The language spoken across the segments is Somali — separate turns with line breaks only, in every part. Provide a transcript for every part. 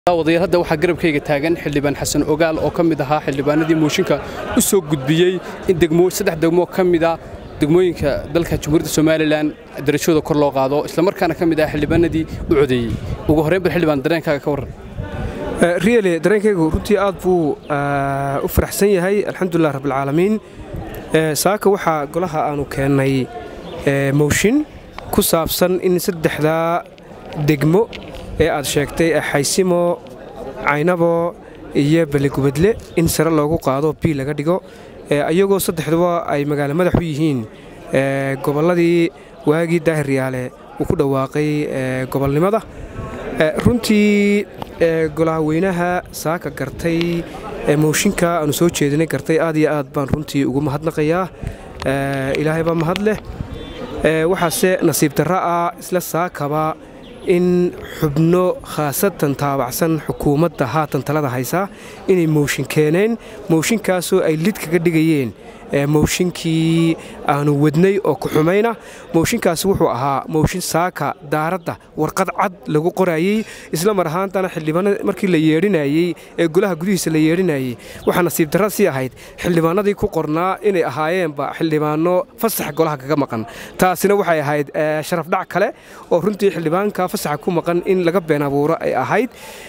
wadayaal hadda waxaa garabkayga taagan xildhibaan xasan ogaal oo ka mid ahaa xildhibaanadii mooshinka u soo gudbiyey in saddex degmo ka mida degmooyinka dalka jamhuuriyadda somalilan darajooda kor loo qaado islamarkaana ka mid ah xildhibaanadii u codeeyey ugu horreyn bal xildhibaan dareenkaaga ka warran
riyale dareenkaygu runtii aad buu u faraxsan yahay alxamdulilah rabbilcaalamiin saaka waxaa golaha aanu keennay mooshin ku saabsan in saddexdaa degmo ee aad sheegtay xaysimo caynabo iyo beligubadle in sare loogu qaado bii laga dhigo iyagoo saddexduba ay magaalo madax u yihiin gobolladii waagii daahiryaale uu ku dhawaaqay gobolnimada runtii golaha weynaha saaka gartay mooshinka aanu soo jeedinay gartay aad iyo aad baan runtii ugu mahadnaqayaa ilaahay baa mahad leh waxaase nasiib darra ah isla saakaba in xubno khaasatan taabacsan xukuumadda haatan talada haysaa inay mooshin keeneen mooshinkaasoo ay lid kaga dhigayeen mooshinkii aanu wadnay oo ku xumayna mooshinkaasi wuxuu ahaa mooshin saaka daaradda warqad cad lagu qorayey isla mar ahaantana xildhibaanada markii la yeedhinayey ee golaha gudihiisa la yeedhinayey waxaa nasiib darra sii ahayd xildhibaanadii ku qornaa inay ahaayeenba xildhibaanno fasax golaha kaga maqan taasina waxay ahayd sharafdhac kale oo runtii xildhibaanka fasaxa ku maqan in laga been abuuro ay ahayd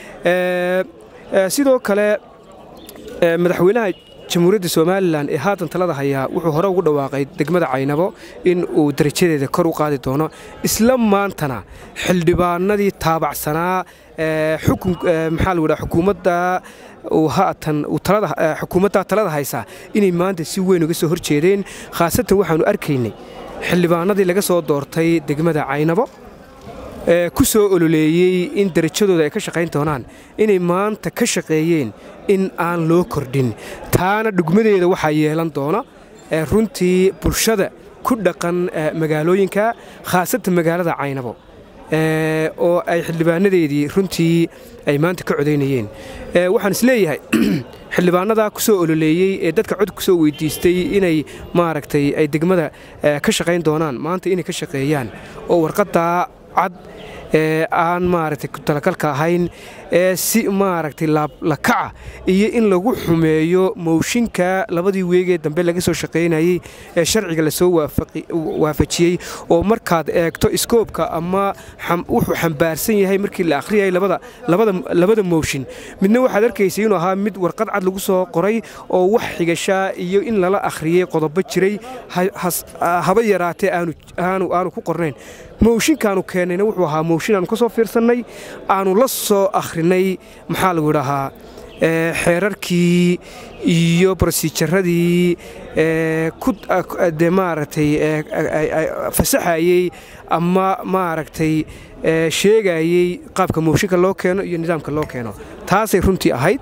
sidoo kale madaxweynaha jamhuuriyadda somalilan ee haatan talada hayaa wuxuu hore ugu dhawaaqay degmada caynabo in uu darajadeeda kor u qaadi doono isla maantana xildhibaanadii taabacsanaa maxaa lagu dhaha xukuumadda haatan xukuumadda talada haysaa inay maanta si weyn uga soo hor jeedeen khaasatan waxaannu arkaynay xildhibaanadii laga soo doortay degmada caynabo ku soo ololeeyey in darajadooda ay ka shaqayn doonaan inay maanta ka shaqeeyeen in aan loo kordhin taana dhugmadeeda waxaa yeelan doona runtii bulshada ku dhaqan magaalooyinka khaasatan magaalada caynabo oo ay xildhibaanadeedii runtii ay maanta ka codaynayeen waxaan is leeyahay xildhibaanadaa ku soo ololeeyey ee dadka cod ku soo weydiistay inay maaragtay ay degmada ka shaqayn doonaan maanta inay ka shaqeeyaan oo warqaddaa cad ee aan maaragtay talagalka ahayn ee si maaragtay lakaca iyo in lagu xumeeyo mooshinka labadii weegee dambe laga soo shaqaynayey ee sharciga lasoo waafajiyey oo markaad eegto iskoobka ama wuxuu xambaarsan yahay markii la akhriyay labada mooshin midna waxaad arkaysay inuu ahaa mid warqad cad lagu soo qoray oo wax xigashaa iyo in lala akhriyey qodobo jiray haba yaraatee aanu ku qornayn mooshinkaanu keennayna wuxuu ahaa mooshin aanu ka soo fiirsannay aanu la soo akhrinay maxaa lagu idhahaa xeerarkii iyo brosijaradii de maaragtay fasaxayey ama maaragtay sheegayey qaabka mooshinka loo keeno iyo nidaamka loo keeno taasay runtii ahayd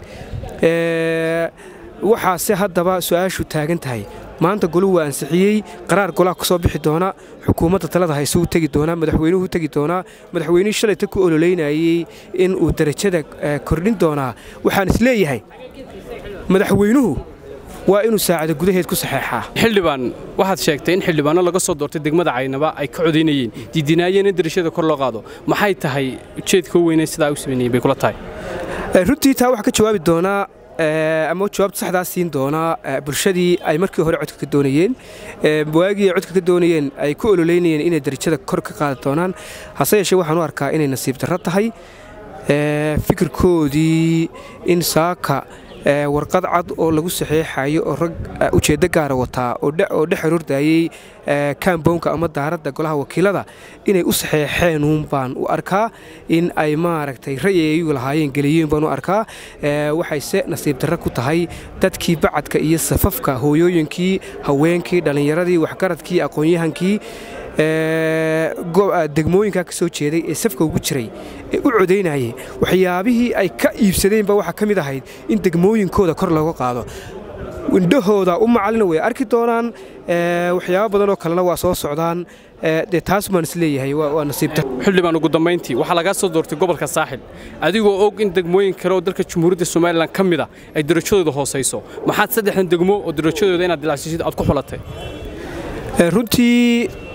waxaase haddaba su-aashu taagan tahay maanta goluhu waa ansixiyey qaraar golaha ku soo bixi doona xukuumadda talada hayse u tegi doonaa madaxweynuhu u tegi doonaa madaxweynihii shalayta ku ololeynayey in uu darajada kordhin doonaa waxaan is leeyahay madaxweynuhu waa inuu saacada gudaheed ku saxeexaa
xildhibaan waxaad sheegtay in xildhibaano laga soo doortay degmada caynaba ay ka codaynayeen diidinaayeen in darajada kor loo qaado maxay tahay ujeedka u weyne sidaa u sameynayeen bay kula tahay
runtii taa waxaa ka jawaabi doonaa ama jawaabta saxdaa siin doonaa bulshadii ay markii hore codka ka doonayeen waagii ay codka ka doonayeen ay ku ololeynayeen inay darajada kor ka qaadi doonaan hase yeeshee waxaan u arkaa inay nasiib darro tahay fikirkoodii in saaka warqad cad oo lagu saxeexayo oo rag ujeeddo gaara wataa oo dhex aroordayey kambownka ama daaradda golaha wakiilada inay u saxeexeenuun baan u arkaa in ay maaragtay ra'yigu lahaayeen geliyeen baan u arkaa waxayse nasiib darro ku tahay dadkii bacadka iyo safafka hooyooyinkii haweenkii dhallinyaradii waxgaradkii aqoon-yahankii degmooyinkaa ka soo jeeday ee safka ugu jiray ee u codaynayay waxyaabihii ay ka iibsadeenba waxaa ka mid ahayd in degmooyinkooda kor looga qaado indhahooda u macalina way arki doonaan waxyaabo badanoo kalena waa soo socdaan dee taas baan is leeyahay waa nasiibta
xildhibaan ugu dambayntii waxaa lagaa soo doortay gobolka saaxil adigoo og in degmooyin kale oo dalka jamhuuriyadda somalilan ka mid a ay darajadooda hoosayso maxaad saddexdan degmo oo darajadooda inaad dilacsiisid aad ku xulatay
runtii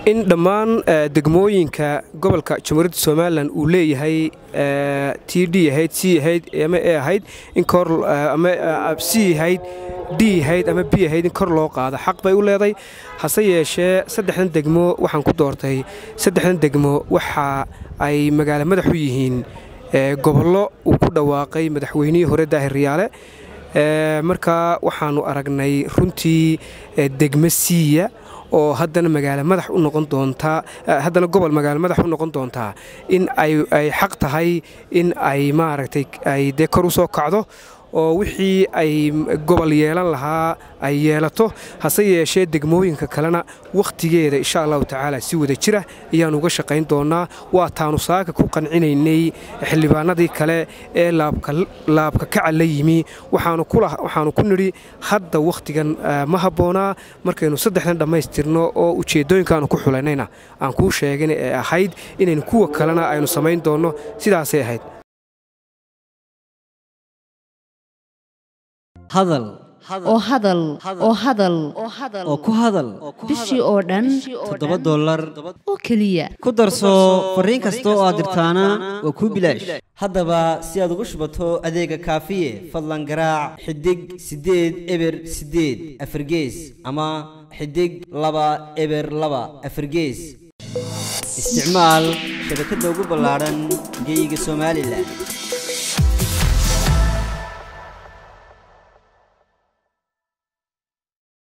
in dhammaan degmooyinka gobolka jamhuuriyadda somalilan uu leeyahay t d ahayd c ahayd ama e ahayd in kor ama c ahayd d ahayd ama b ahayd in kor loo qaado xaq bay u leeday hase yeeshee saddexdan degmo waxaan ku doortay saddexdan degmo waxa ay magaalo madax u yihiin gobollo uu ku dhawaaqay madaxweynihii hore daahir riyaale markaa waxaannu aragnay runtii degmo siiya oo haddana magaalo madax u noqon doontaa haddana gobol magaalo madax u noqon doontaa in ay xaq tahay in ay maaragtay ay dee kor u soo kacdo oo wixii ay gobol yeelan lahaa ay yeelato hase yeeshee degmooyinka kalena wakhtigeeda insha allahu tacaala si wada jira ayaan uga shaqayn doonnaa waa taanu saaka ku qancinaynay xildhibaanadii kale ee laabka kaca la yimi waxaanu ku nidhi hadda wakhtigan ma habboonaa markaynu saddexdan dhammaystirno oo ujeeddooyinkaanu ku xulaynayna aan kuu sheegin ee ahayd inaynu kuwa kalena aynu samayn doonno sidaasay ahayd
hadal
oo hadal oo hadal
oo ku hadal
bishii oo dhan
toddoba dollar
oo keliya
ku darso fariin kasta oo aad dirtaana waa kuu bilaash haddaba si aad ugu shubato adeega kaafiye fadlan garaac xidig siddeed eber siddeed afargees ama xidig laba eber laba afargees isticmaal shabakadda ugu ballaadhan geyga somalilan